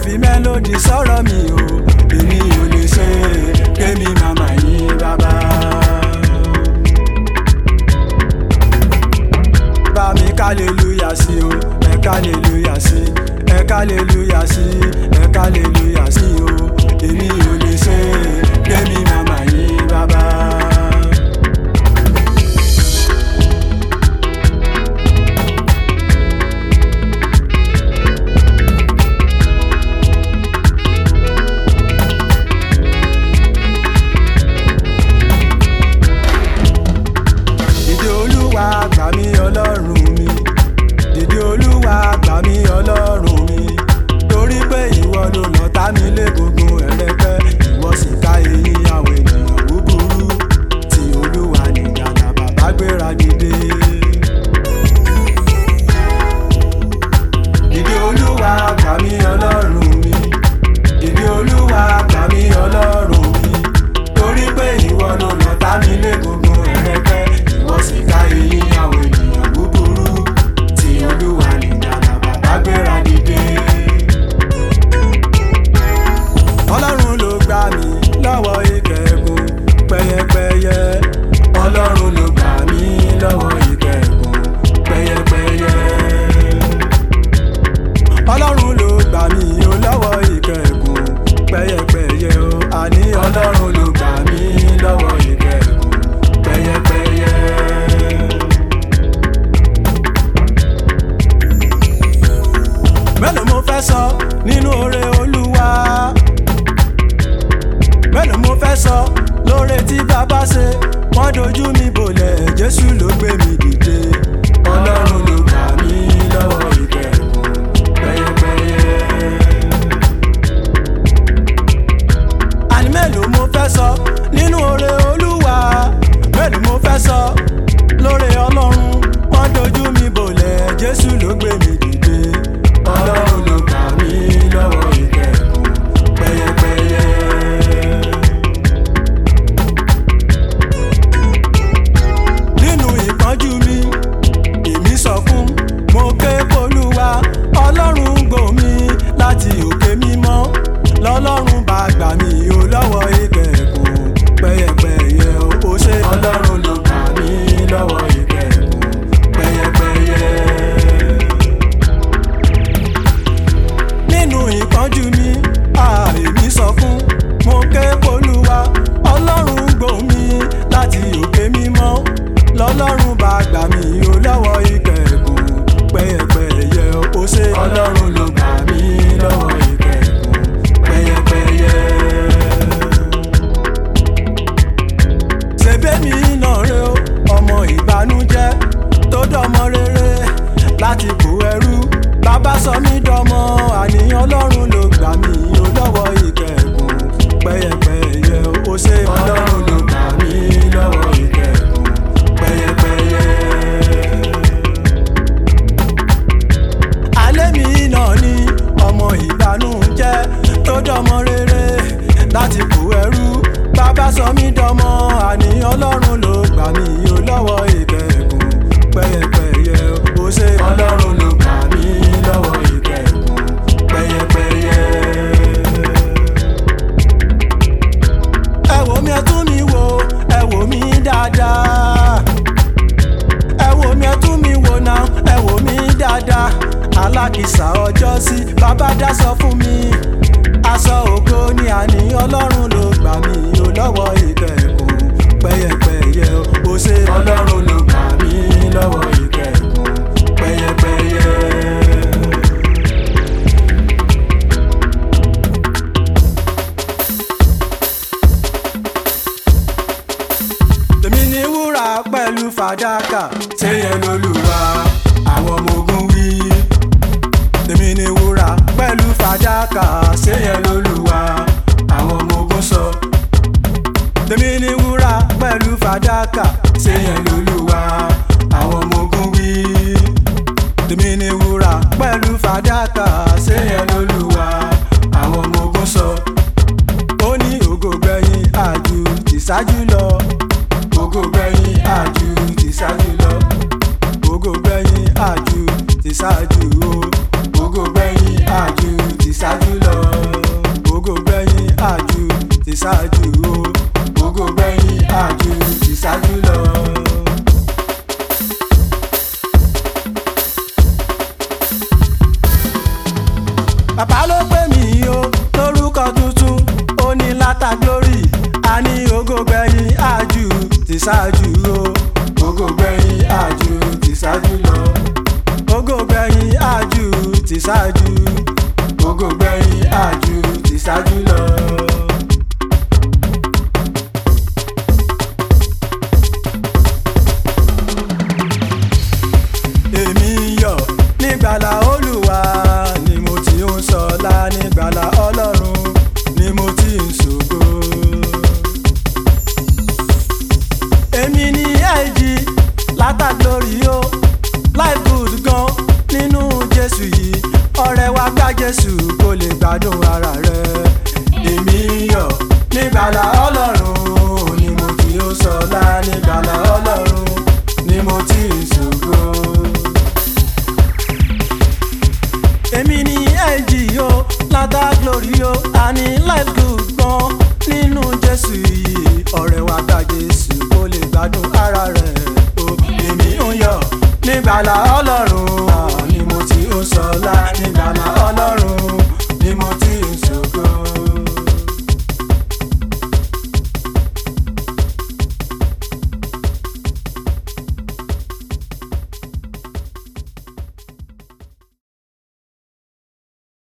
fi mélòdì sọ̀rọ̀ mi o èmi ò lè ṣe kémi màmá yín bàbá. bá mi kálẹ̀lúyà sí o ẹ kálẹ̀lúyà sí ẹ kálẹ̀lúyà sí ẹ kálẹ̀lúyà sí o èmi ò lè ṣe kémi màmá yín bàbá. dìde olúwa gbà mí ọlọ́run mi dìde olúwa gbà mí ọlọ́run mi torí pé ìwọ ló lọ́tà mi légungun ẹ̀rẹ́kẹ́ ìwọ sì ká eyín àwọn ènìyàn búburú tí olúwa nìyànà bàbá gbéra dìde. dìde olúwa gbà mí ọlọ́run mi dìde olúwa gbà mí ọlọ́run mi torí pé ìwọ ló lọ́tà mi légungun ẹ̀rẹ́kẹ́ ìwọ sì ká eyín àwọn ènìyàn búburú tí olúwa nìyànà bàbá gbéra dìde. ọlọ́run ló gbà mí lọ́wọ́ ìkẹ́kùn pẹ́yẹpẹ́yẹ ọlọ́run ló gbà mí lọ́wọ́ ìkẹ́kùn pẹ́yẹpẹ́yẹ ọlọ́run ló gbà mí o lọ́wọ́ ìkẹ́kùn pẹ́yẹpẹ́yẹ o àní ọlọ́run ló gbà mí lọ́wọ́ ìkẹ́kùn pẹ́yẹpẹ́yẹ. mélòó mo fẹ́ sọ nínú oore olúwa mélòó mo fẹ́ sọ lóore tí bàbá ṣe wọ́n dojú mi bolẹ̀ jésù ló gbé mi dìde ọlọ́run ló gbà mí lọ́wọ́ ìkẹ́kùn pẹ́yẹpẹ́yẹ. àní mélòó mo fẹ́ sọ nínú oore olúwa mélòó mo fẹ́ sọ lóore ọlọ́run wọ́n dojú mi bolẹ̀ jésù ló gbé mi dìde ọlọ́run ló gbà mí lọ́wọ́ ìkẹ́kùn pẹ́yẹpẹ́yẹ. nínú ìpọ́njú mi èmi sọkún mo ké polúwa ọlọ́run gbò mí láti òkè mímọ́ lọ́lọ́run bá gbà mí o lọ́wọ́ ìkẹ́kùn pẹ́yẹpẹ́yẹ o ṣe ọlọ́run ló gbà mí lọ́wọ́ ìkẹ́kùn pẹ́yẹpẹ́yẹ. nínú ìpọ́njú mi àìmí sọ fún mo ké polúwa ọlọ́run gbò mí láti òkè mímọ́ lọ́lọ́run bá gbà mí o lọ́wọ́ ìkẹ́kùn pẹ́yẹpẹ́yẹ o ṣe ọlọ́run ló gbà mí lọ́wọ́ ìkẹ́kùn pẹ́yẹpẹ́yẹ. ṣèbémi náà rè ó ọmọ ìbànújẹ́ tó dọmọ rere láti kó ẹrú bàbá sọ mí dọmọ àníyàn ọlọ́run ló gbà mí ó lọ́wọ́ ìkẹ́kùn pẹ́yẹpẹ́yẹ ó ṣe ọlọ́run ló gbà mí lọ́wọ́ ìkẹ́kùn pẹ́yẹpẹ́yẹ. alẹ́ mi náà ni ọmọ ìbànújẹ́ tó dọmọ rere láti kó ẹrú bàbá sọ mí dọmọ àníyàn ọlọ́run ló gbà mí ó lọ́wọ́ ìkẹ́kùn pẹ́yẹpẹ́yẹ ó ṣe ọlọ́run ló gbà mí lọ́wọ́ ìkẹ́kùn pẹ́yẹpẹ́yẹ. ẹ wò mí ẹ tún mi wò ẹ wò mí dáadáa ẹ wò mí ẹ tún mi wò náà ẹ wò mí dáadáa alákìsà ọjọ́ sí bàbá dá sọ fún mi aṣọ ògo ni àní ọlọ́run ló gbà mí o lọ́wọ́ ìkẹ́kùn pẹ́yẹpẹ́yẹ o ṣe ọlọ́run ló gbà mí lọ́wọ́ ìkẹ́kùn pẹ́yẹpẹ́yẹ. tèmi ní wúrà pẹ̀lú fàdákà ṣé yẹn lolúwa àwọn ọmọ ogun wí. tèmi ní wúrà pẹ̀lú fàdákà ṣé yẹn lolúwa àwọn ọmọ ogun sọ. tèmi ní wúrà pẹ̀lú fàdákà ṣé yẹn lolúwa àwọn ọmọ ogun wí. tèmi ní wúrà pẹ̀lú fàdákà ṣé yẹn lolúwa àwọn ọmọ ogun sọ. ó ní ògo gbẹ̀yìn àjù tìṣáájú lọ ògo gbẹ̀yìn àjù ti ṣáájú lọ ògo gbẹ̀yìn àjù ti ṣáájú o ògo gbẹ̀yìn àjù ti ṣáájú lọ bàbá ló pè mí o lórúkọ tuntun ó ní látà glory a ní ògo gbẹ̀yìn àjù ti ṣáájú o ògo gbẹ̀yìn àjù ti ṣáájú lọ ògo gbẹ̀yìn àjù ti ṣáájú ògo gbẹ̀yìn àjù ti ṣáájú lọ. èmi yọ̀ nígbàlà olúwa ni mo ti ń sọlá nígbàlà ọlọ́run ni mo ti ń ṣògo. èmi ni ẹ̀jì látàgbórí o life good gan nínú jésù yìí ọ̀rẹ́ wa gba jésù kó lè gbádùn ara rẹ̀. èmi yọ̀ nígbàlà ọlọ́run ni mo ti ń sọlá nígbàlà ọlọ́run ni mo ti ń ṣògo èmi ni ẹ̀jì o látà glory o àní life good gan nínú jésù yìí ọ̀rẹ́ wa gba jésù kó lè gbádùn ara rẹ̀ o èmi ń yọ̀ nígbàlà